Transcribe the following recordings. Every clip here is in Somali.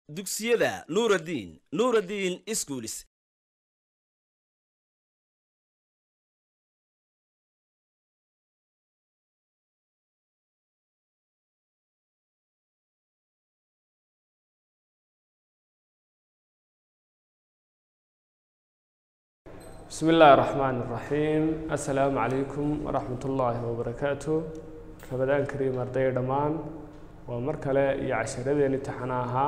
dugsiyada nuuraddiin nuuraddiin iskuulis بسم الله الرحمن الرحيم السلام عليكم ورحمة الله وبركاته رمضان كريم أرضي دمان ومركلة يعشرين امتحانها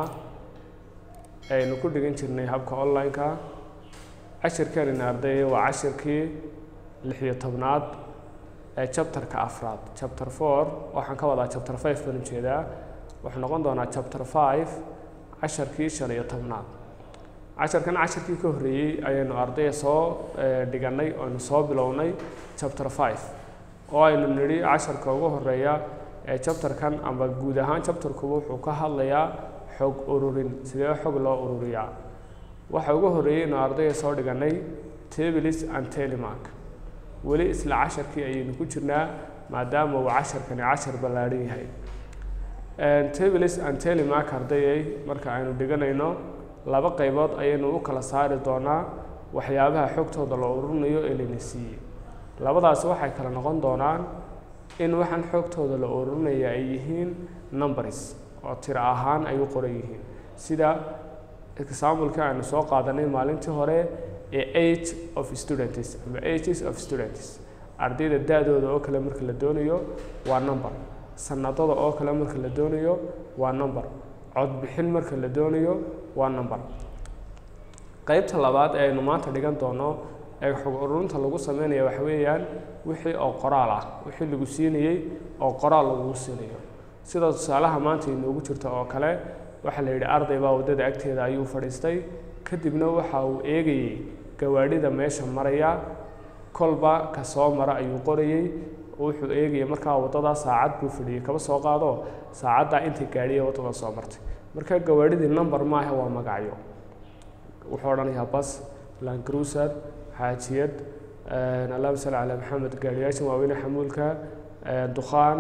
aynu ku dhigan jirnay habka online-ka cashirkeenina arday waa cashirkii lix iyo tobnaad ee chapterka afraad chapter four waxaan ka wadaa chapter five baan ujeedaa wuxuu noqon doonaa chapter five casharkii shan iyo tobnaad casharkan casharkii ka horreeyey ayaynu ardaya soo dhiganay aynu soo bilownay chapter five oo aynu nidhi casharka ugu horeeya ee chapterkan amba guud ahaan chapterkuba wuxuu ka hadlayaa xog ururin sidee xog loo ururiyaa waxa ugu horreeyey inu ardayga soo dhiganay tables and telemark weli isla casharkii ayaynu ku jirnaa maadaama uu casharkani cashar ballaadhan yahay tables and telemark ardayay marka aynu dhiganayno laba qaybood ayaynu u kala saari doonaa waxyaabaha xogtooda la ururinayo ee layna siiyey labadaasi waxay kala noqon doonaan in waxaan xogtooda la ururinaya ay yihiin numbers oo tiro ahaan ay u qoran yihiin sida exampleka aynu soo qaadanay maalintii hore ee age of students ama ages of students ardayda da-dooda oo kale marka la doonayo waa number sanadada oo kale marka la doonayo waa number codbixin marka la doonayo waa number qeybta labaad ee aynu maanta dhigan doono ee xog ururinta lagu sameynaya waxa weeyaan wixii oo qoraal ah wixii lagu siinayey oo qoraal lagu siinayo sida tusaalaha maanta inoogu jirta oo kale waxaa la yidhi arday baa waddada agteeda ayuu fadhiistay kadibna waxa uu eegayey gawaadhida meesha maraya kolba ka soo mara ayuu qorayey wuxuu eegayay markaa waddadaa saacad buu fadhiyey kaba soo qaado saacaddaa inta gaadhiya waddada soo martay marka gawaadhidii number maaha waa magacyo wuxuu odhanayaa bas lancruiser xaajiyad allahuma salli calaa maxamed gaadhiyaasha waaweyne xamuulka dukhaan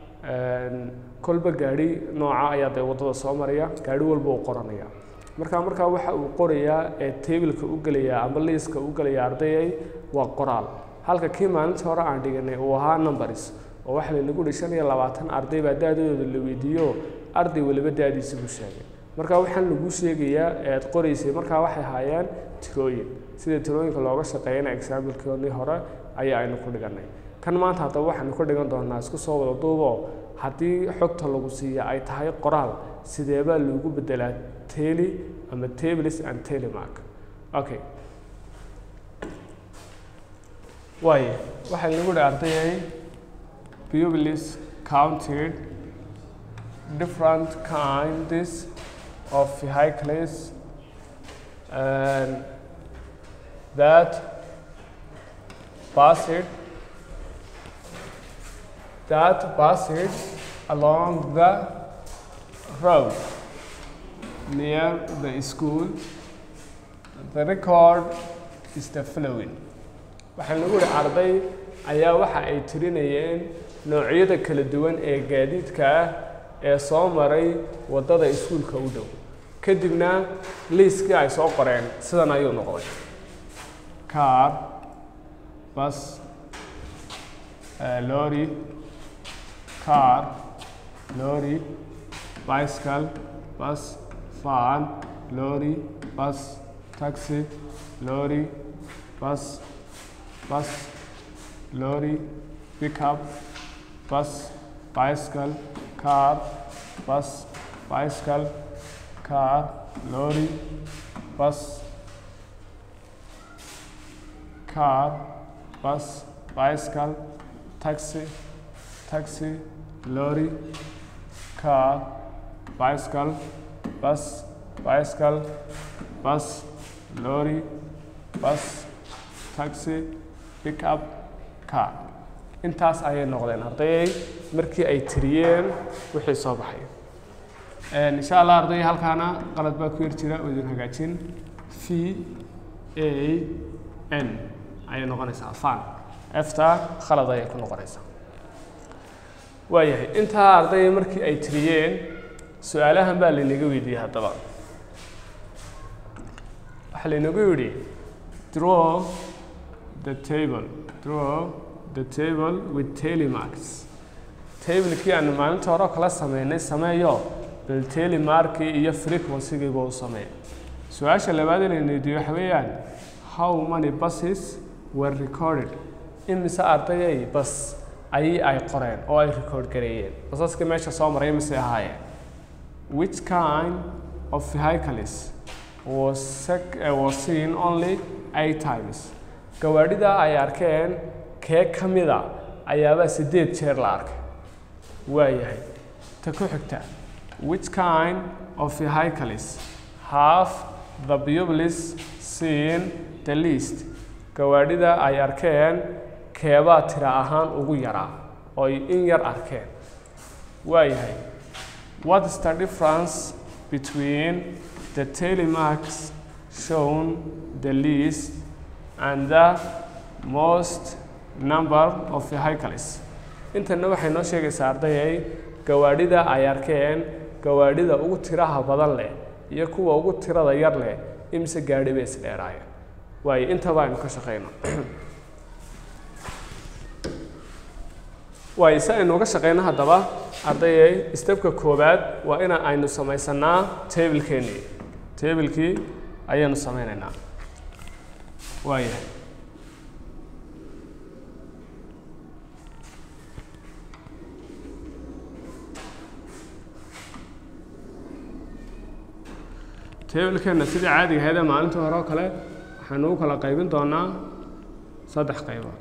kolba gaadhi nooca ayaa dee waddada soo maraya gaadhi walba uu qoranaya marka markaa waxa uu qorayaa ee tableka u gelaya ama liiska u gelaya ardayay waa qoraal halka kii maalintii hore aan dhiganay uu ahaa numbers oo waxa laynagu dhi shan iyo labaatan arday baa da-dooda la weydiiyo arday waliba da-diisa buu sheegay marka waxaan lagu sheegayaa ee aad qoraysay markaa waxay haayeen tirooyin sida tirooyinka looga shaqeeyana exaamilkoodii hore ayaa aynu ku dhiganay kan maanta haddaba waxaanu ka dhigan doonaa isku soo wada duubo haddii xogta lagu siiya ay tahay qoraal sideebaa loogu bedelaa teli ama tables and telemark okay waaye waxaa lagu dhi ardayay pupils counted different kinds of vehicles and that passed that passed along the road near the school. The record is the following. waxaa lagu yihi arday ayaa waxa ay tirinayeen noocyada kala duwan ee gaadiidka ah ee soo maray waddada iskuulka u dhow kadibna liiskii ay soo qoreen sidan ayuu noqday car bus lorry car, lorry, bicycle, bus, van, lorry, bus, taxi, lorry, bus, bus, lorry, pickup, bus, bicycle, car, bus, bicycle, car, lorry, bus, car, bus, bicycle, taxi, taxi, lorry, car, bicycle, bus, bicycle, bus, lorry, bus, taxi, pickup, car. intaas ayay noqdeen ardayay markii ay tiriyeen wixii soo baxay insha allah arday halkaana qalad baa ku yar jira oo idin hagaajin v a n ayay noqonaysaa fan efta khalad ayay ku noqonaysaa waayahay intaa ardayda markii ay tiriyeen su-aalahan baa laynaga weydiiyey haddaba waxaa laynagu yidhi draw the table draw the table with telemarks tablekii aanu maalinta hore kala sameynay sameeyo bal telemarkii iyo frequencygiiba u sameey su-aasha labaad inaynu weydiiyo waxa weeyaan how many buses were recorded imise ardayay bas ayay ay qoreen oo ay record gareeyeen basaskii meesha soo maray mise ahaayeen which kind of vehicles was, sec- uh, was seen only eight times gawaadhida ay arkeen kee ka mida ayaabaa sideed jeer la arkay waayahay ta ku xigta which kind of vehicles have the pupils seen the least gawaadhida ay arkeen keebaa tira ahaan ugu yaraa oo ay in yar arkeen waayahay what is the difference between the telemarks shown the least and the most number of vehicles intana waxay noo sheegaysaa ardayay gawaadhida ay arkeen gawaadhida ugu tiraha badan leh iyo kuwa ugu tirada yar leh imise gaadhi bay isdheeraayeen waayo intaba aynu ka shaqeyno waayo si aynu uga shaqeyno haddaba ardayay stebka koowaad waa ina aynu samaysanaa tablekeenii tablekii ayaanu sameynaynaa waayahay tablekeenna sidii caadiga ahayd ee maalintii hore oo kale waxaynu u kala qaybin doonaa saddex qaybood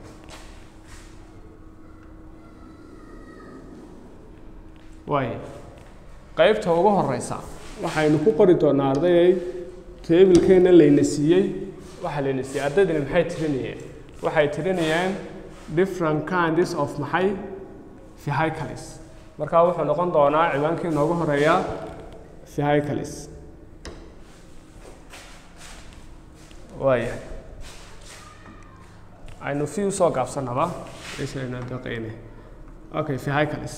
waayo qaybta ugu horeysa waxaynu ku qori doonaa ardayay tablekeenna layna siiyey waxaa layna siiyey ardaydani maxay tirinayeen waxay tirinayeen different kinds of maxay vehicles markaa wuxuu noqon doonaa ciwaankii noogu horeeya vehicles waayahay aynu fi usoo gaabsanaba meeshayna daqeyne okay vehicles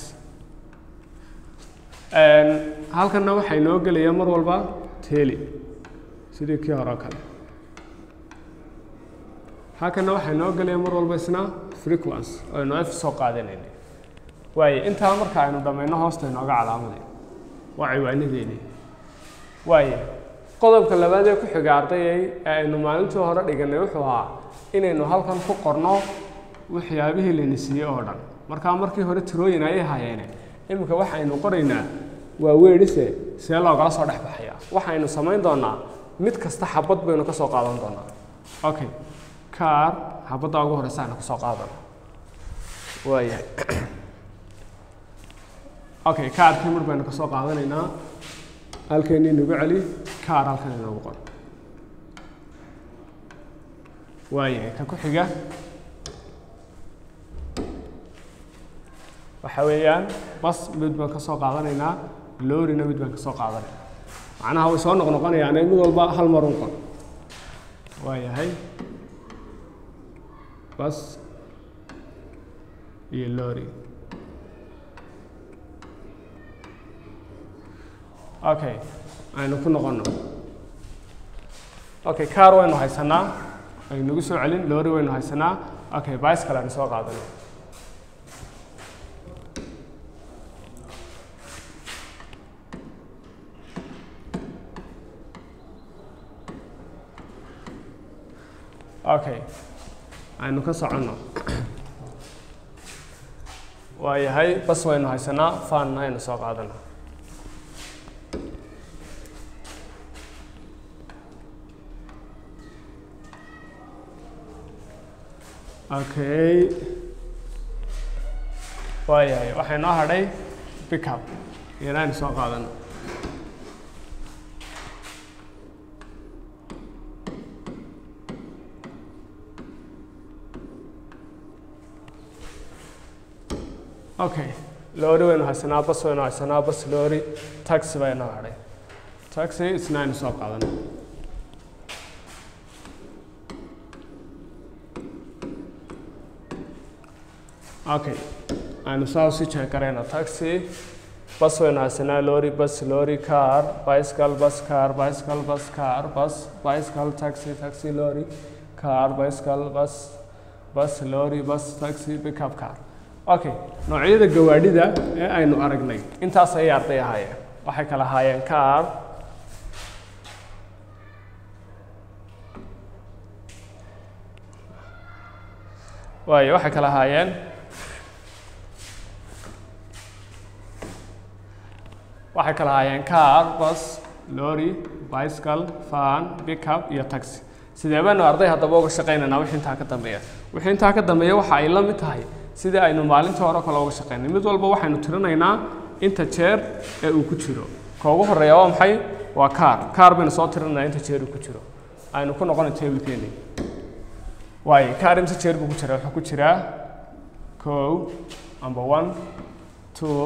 halkanna waxay noo gelaya mar walba teli sidii kii hore oo kale halkanna waxay noo gelaya mar walba isna frequence oo aynu f soo qaadanayna waaye intaa marka aynu dhammayno hoosta inooga calaamaday waa ciwaanadeeni waaye qodobka labaad ee ku xiga ardayay ee aynu maalintii hore dhiganay wuxuu ahaa inaynu halkan ku qorno waxyaabihii layna siiyey oo dhan markaa markii hore tirooyin ayay hayeene iminka waxaynu qoraynaa waa weedhise see loogala soo dhex baxaya waxaynu samayn doonaa mid kasta xabad baynu ka soo qaadan doonaa okay kaar xabadda ugu horeysa aynu kasoo qaadano waayahay okay kaarkii mar baynu kasoo qaadanaynaa halkeeni nagu celi kaar halkan inoogu qor waayahay ka ku xiga waxa weeyaan bas mid baan ka soo qaadanaynaa loorina mid baan ka soo qaadanaynaa macnaha way soo noqnoqonayaane mid walba hal mar un qor waayahay bas iyo loori okay aynu ku noqono okay car waynu haysanaa aynagu soo celin loori waynu haysanaa okay bicycle aynu soo qaadano okay aynu ka soconno waayahay bas waynu haysanaa faanna aynu soo qaadano okay waayahay waxay noo hadhay pickup iyana aynu soo qaadano okay loori waynu haysanaa bas waynu haysanaa bas loori taxi baa inoo hadhay taxi isna aynu soo qaadano okay aynu saa usii jeekarayna taxi bas waynu haysanaa lorry bus lorry car bicycle bus car bicycle bus car bus bicycle taxi taxi lorry car bicycle bus bus lorry bus taxi pickup car okay noocyada gawaadhida ee aynu aragnay intaas ayay arday ahaayeen waxay kala ahaayeen car waayo waxay kala ahaayeen waxay kala ahaayeen car bus lorry bicycle van pickup iyo taxi sidee baynu arday haddaba uga shaqaynaynaa wixii intaa ka dambeeya wixii intaa ka dambeeya waxa ay la mid tahay sidii aynu maalintii hore kale uga shaqaynay mid walba waxaynu tirinaynaa inta jeer ee uu ku jiro ka ugu horeeya waa maxay waa car car baynu soo tirinaynaa inta jeer uu ku jiro aynu ku noqonay tablekeeni waayo car imse jeer buu ku jiraa wuxuu ku jiraa kow amba one two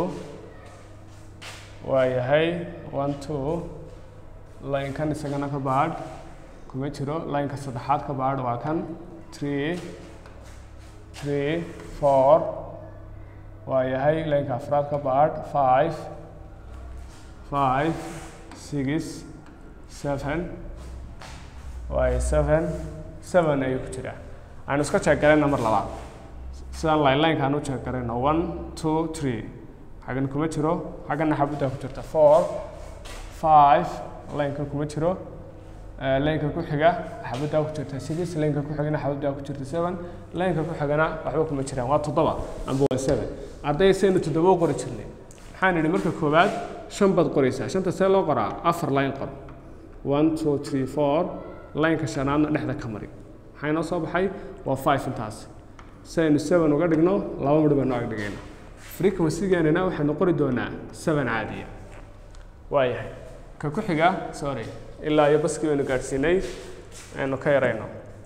waa yahay one two line-kan isagana ka baadh kuma jiro line-ka saddexaad ka baadh waa kan three three four waa yahay line-ka afraad ka baadh five five six seven waayo seven seven ayuu ku jiraa aynu iska jeeg garayna mar labaad sidaan line line-ka aan u jeeg garayno one two three xaggan kuma jiro xaggana xabaddaa ku jirta four five line-ka kuma jiro line-ka ku xiga xabaddaa ku jirta six line-ka ku xigana xabaddaa ku jirta seven line-ka ku xigana waxba kuma jiraan waa toddoba amba waa seven arday saynu toddoba u qori jirnay maxaan idhi marka koowaad shan baad qoraysaa shanta see loo qoraa afar line qor one two three four line-ka shanaadna dhexda ka mari maxaa inoo soo baxay waa five intaas si aynu seven uga dhigno laba midh baynu ag dhigayna frequency-geenana waxaynu qori doonaa seven caadiya waayahay ka ku xiga sorry ilaa iyo baskii baynu gaadhsiinay aynu ka yarayno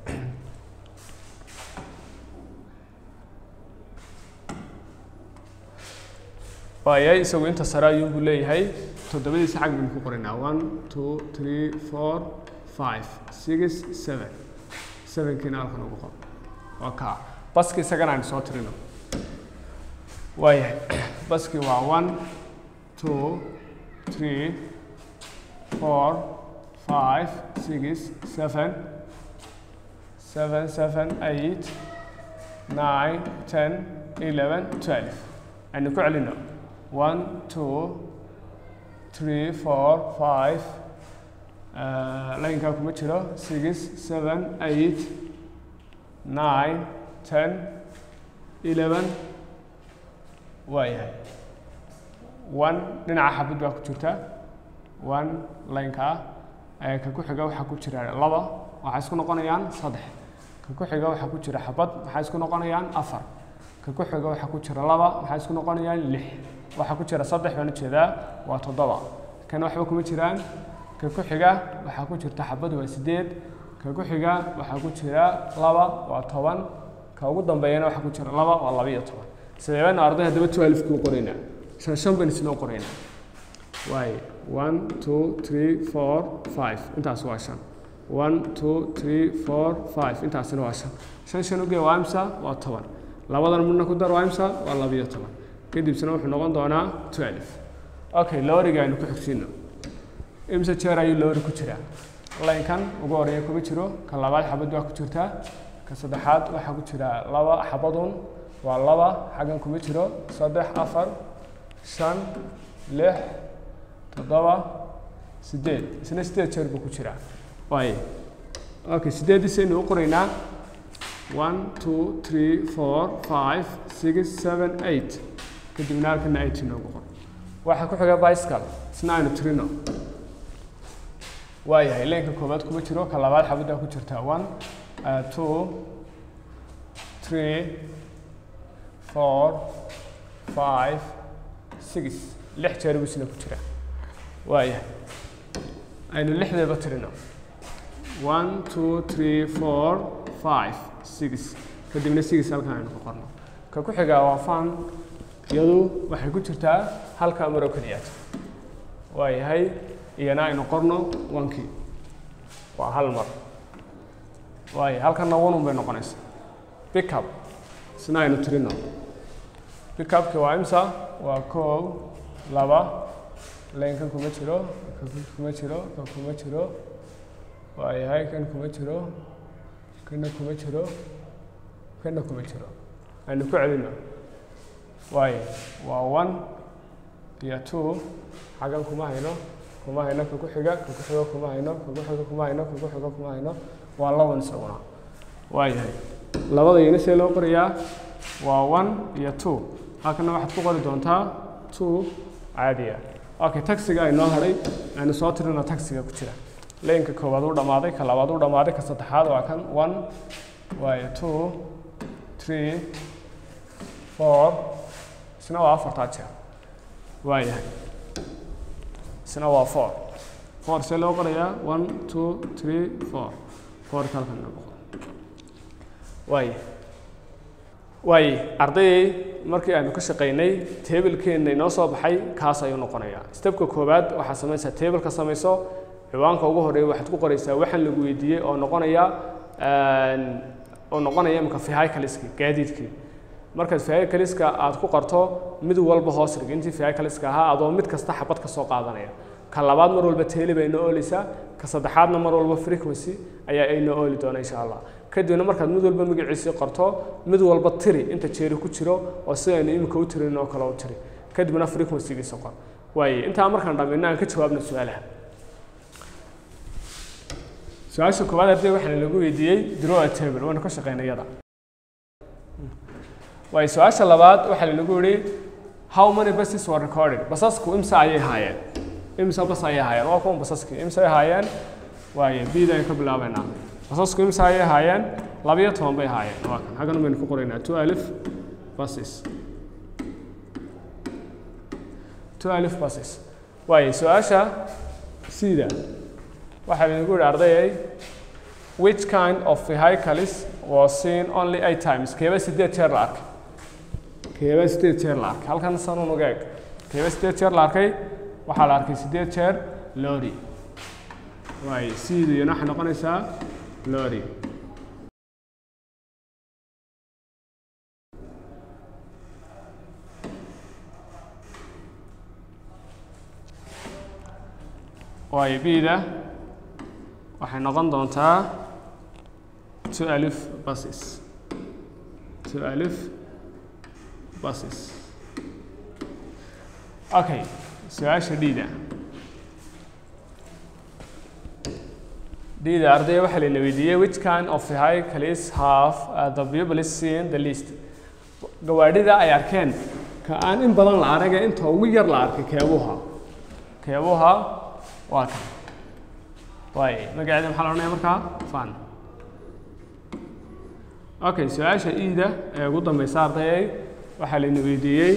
waayahay isagu inta sare ayuunbuu leeyahay toddobadiisa xag baynu ku qoraynaa one two three four five six seven sevenkiina halkan ugu qor waa kaa baski isagana aynu soo tirino waayahay baski waa one two three four five six seven seven seven eight nine ten eleven twelve aynu ku celino one two three four five laynkaa kuma jiro six seven eight nine ten eleven waa yahay one dhinaca xabad baa ku jirta one laynka ah ka ku xiga waxaa ku jira laba waxay isku noqonayaan saddex ka ku xiga waxaa ku jira xabad maxay isku noqonayaan afar ka ku xiga waxaa ku jira laba maxay isku noqonayaan lix waxaa ku jira saddex baan ujeedaa waa toddoba kana waxba kuma jiraan ka ku xiga waxaa ku jirta xabad waa sideed ka ku xiga waxaa ku jira laba waa toban ka ugu dambeeyana waxaa ku jira laba waa laba iyo toban sidee baynu arday haddaba twelve kuu qoraynaa shan shan baynu isnoo qoraynaa waaye one two three four five intaas waa shan one two three four five intaasina waa shan shan shan ugee waa imsa waa toban labadan midna ku dar waa imsa waa labiyo toban kadibsina wuxuu noqon doonaa twelve okay looriga aynu ku xigsiino imse jeer ayuu loori ku jiraa laynkan ugu horeeya kuma jiro ka labaad xabad waa ku jirtaa ka saddexaad waxaa ku jira laba xabadun waa laba xaggan kuma jiro saddex afar shan lix toddoba sideed isna sideed jeer buu ku jiraa waaye okay sideediisaynu u qoraynaa one two three four five six seven eight kadibna halkana eight inoogu qor waxaa ku xiga bicycle isna aynu tirino waayahay leenka koowaad kuma jiro ka labaad xabaddaa ku jirta one uh, two three four five six lix jeer buu isna ku jira waayahay aynu lixdeeba tirino one two three four five six kadibna six halkan aynu ku qorno ka ku xigaa waa fan iyadu waxay ku jirtaa halka maro keliyaad waayahay iyana aynu qorno wankii waa hal mar waayo halkanna wanun bay noqonaysaa pickup isna aynu tirino pickupki waa imsa waa kow laba laynkan kuma jiro kan kuma jiro kan kuma jiro waayahay kan kuma jiro kana kuma jiro kana kuma jiro aynu ku celino waayo waa one iyo two xaggan kuma hayno kuma hayno kan ku xiga kan ku xigo kuma hayno kan ku xigo kuma hayno kan ku xigo kuma hayno waa laban isaguna waayahay labada iyana see loo qorayaa waa one iyo two halkana waxaad ku qori doontaa two caadiya okay taxiga aynoo hadhay aynu soo tirina taxiga ku jira laynka koowaad u dhammaaday ka labaad u dhammaaday ka saddexaad waa kan one waayo two three four isna waa afartaa jeer waayahay isna waa four four see loo qorayaa one two three four fourka halkan inoo boqo waaye waaye ardayay markii aynu ka shaqaynay teebelkeenna inoo soo baxay kaas ayuu noqonayaa stebka koowaad waxaad samaysaa teebelka samayso ciwaanka ugu horeeya waxaad ku qoraysaa waxaan lagu weydiiyey oo noqonaya oo noqonaya imika vehicleski gaadiidkii markaad vehicleska aad ku qorto mid walba hoos dhig intii vehicleska ahaa adoo mid kasta xabad ka soo qaadanaya ka labaad mar walba teeli bay inoo oolaysaa ka saddexaadna mar walba frequency ayaa aynoo ooli doona insha allah kadibna markaad mid walba magaciisii qorto mid walba tiri inta jeeri ku jiro oo sidaynu imika u tirin oo kale u tiri kadibna frequencygiisa qor waaye intaa markaan dhammayno aan ka jawaabna su-aalaha su-aasha koowaad arday waxaana lagu weydiiyey draw a table waynu ka shaqeynay iyada waayo su-aasha labaad waxaa lanagu yihi how many buses were recorded basasku imsa ayay haayeen imsa bas ayay haayeen waa kuwan basaskii imsa ay haayeen waaye bida aynu ka bilaabeynaa basasku imsa ayay haayeen labiyo toban bay haayeen waa kan xaggan baynu ku qoraynaa two alif buses two alif buses waaye su-aasha sida waxaa lanagu yihi ardayay which kind of vehicles was seen only eight times keeba sideed jeer la arkay keeba sideed jeer la arkay halkan sanuun uga eg keeba sideed jeer la arkay waxaa la arkay sideed jeer lori waaye siidiyana waxay noqonaysaa lori waaye bida waxay noqon doontaa two alif buses two alif buses okay su-aasha dhiida dhiida ardaya waxaa layna weydiiyey which kind of vehicles have uh, the people seen the least gawaadhida ay arkeen ka aan in badan la arag ee inta ugu yar la arkay keebuha keebuha waa kan waay magaceeda maxaa la odhanaya markaa fan okay su-aasha iida ee ugu dambeysa ardayay waxaa layna weydiiyey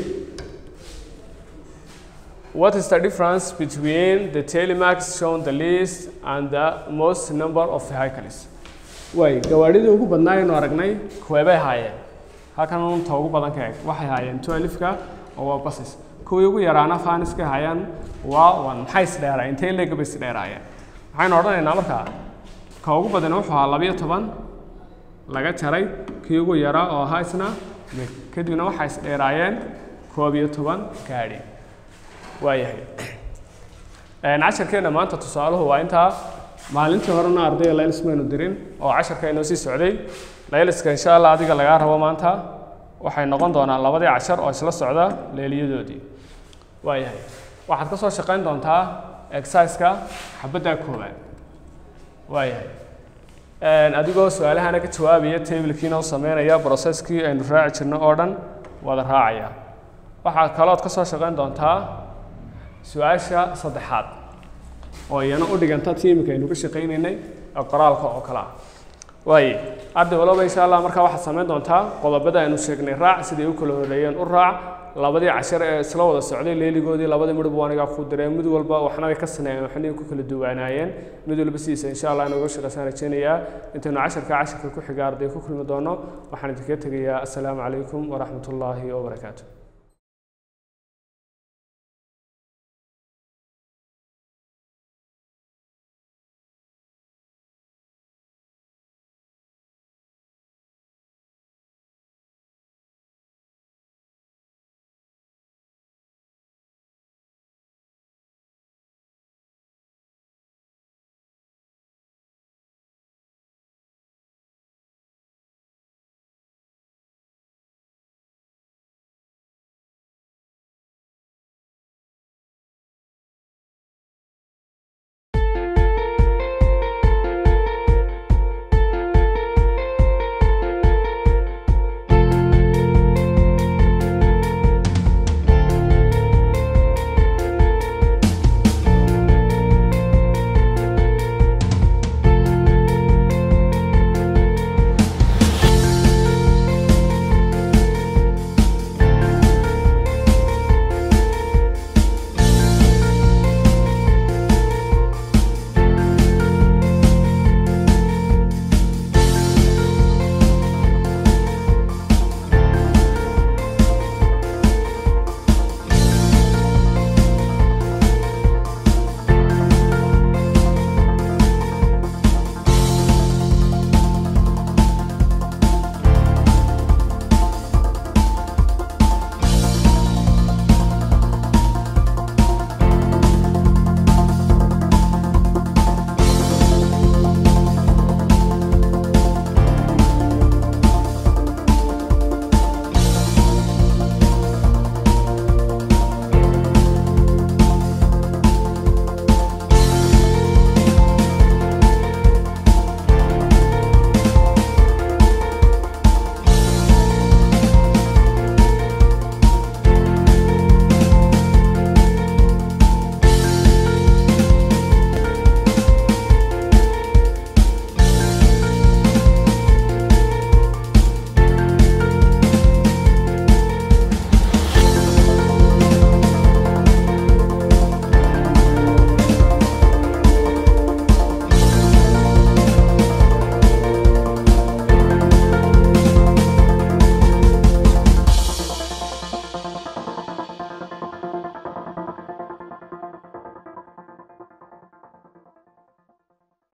what is the difference between the telemarks shown the least and the most number of vehicles waay gawaadhidii ugu badnaa aynu aragnay kuweebay haayeen halkan unta ugu badan ka eg waxay haayeen twelifka oo waa basis kuwii ugu yaraana faniska haayaan waa one maxay isdheeraayeen intay leega bay isdheeraayeen waxaynu odhanaynaa markaa ka ugu badan wuxuu ahaa labiyo toban laga jaray kii ugu yaraa oo ahaa isna mid kadibna waxay isdheeraayeen koob iyo toban gaadhi waayahay casharkeenna maanta tusaaluhu waa intaa maalintii horena ardayga laylis maynu dirin oo casharka inoo sii socday layliska insha allah adiga lagaa rabo maanta waxay noqon doonaan labadii cashar oo isla socda leeliyadoodii waayahay waxaad ka soo shaqayn doontaa exerciseka xabaddaa koowaad waayahay adigoo su-aalahana ka jawaabaya tablkiina u sameynaya processkii aynu raaci jirno oo dhan wada raacaya waxaad kalood ka soo shaqayn doontaa su-aasha saddexaad oo iyana u dhiganta tiimika aynu ka shaqaynaynay ee qoraalka oo kale ah waaye arday walaba insha allah markaa waxaad samayn doontaa qodobada aynu sheegnay raac siday u kala horeeyeen u raac labadii cashar ee isla wada socday leeligoodii labadii midhab anigaa ku direen mid walba waxna way ka saneeyeen waxna ku kala duwanaayeen mid walba sidiisa insha allah inooga shaqaysaan rajeynayaa intaynu casharka casharka ku xiga arday ku kulmi doono waxaan idinkaga tegayaa assalaamu calaykum waraxmat ullaahi wabarakaatu